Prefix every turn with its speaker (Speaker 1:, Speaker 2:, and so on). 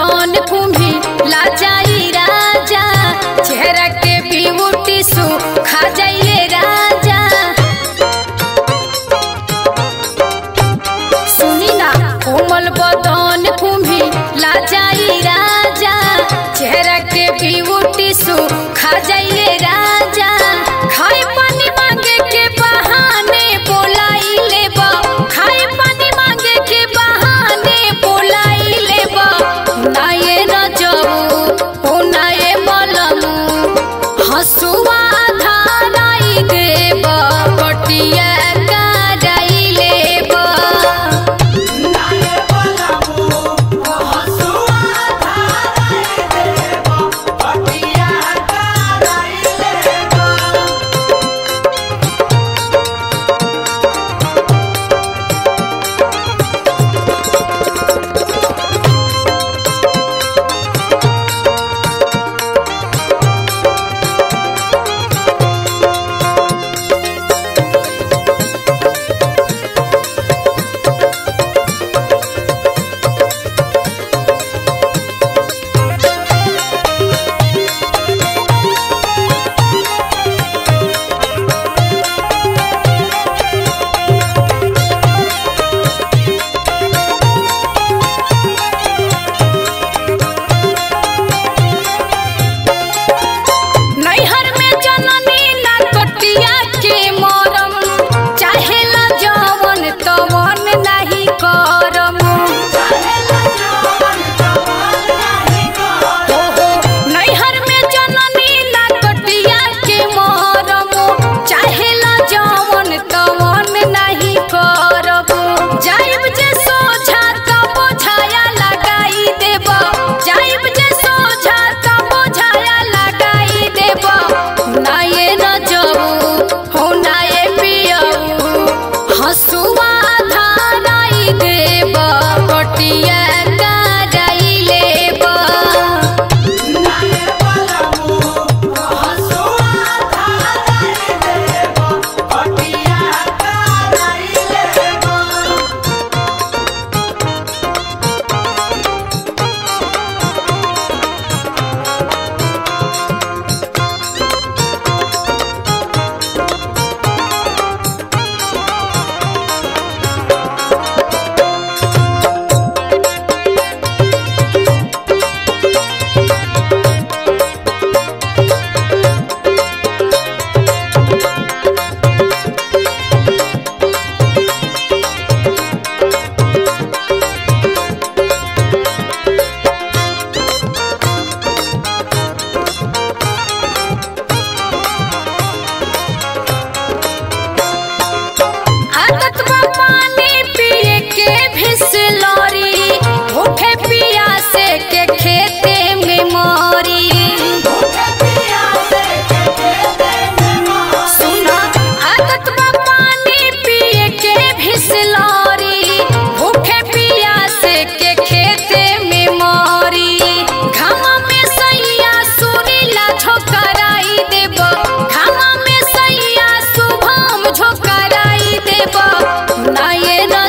Speaker 1: बदन कुम्भी लाजाई राजा चेहरा के ब्यूटी सु खा जाइए राजा सुनी ना कोमल बदन कुम्भी लाजाई राजा चेहरा के ब्यूटी सु खा जाइए राजा खाए पानी मांगे के बहाने बोलाई लेबा खाए पानी मांगे के बहाने बोलाई लेबा नाये न जाऊ ओ नाये मलमू हसुआ धाराई देबा पटिया कराई लेबा नैहर में जननी ना कटिया के मरम चाहेला जवन तवन नाही करम ओहो नैहर में जननी ना कटिया के मरम चाहेला जवन तवन नाही करब जाइब जे सोझा तब छाया लगाई देब जाइब जे सोझा तब छाया लगाई देब नाये न जाऊ हो नाये पियऊ हसुआ धाराई देब पटिया कराई लेब आदत बा पानी पिए के भिसलरी भूखे पियासे के खेते में मरी सुना आदत बा पानी पिए के भिसलरी भूखे पियासे के खेते में मरी घामा में सैया सुरीला झोकराई देब घामा में सैया शुभम झोकराई देब नाये न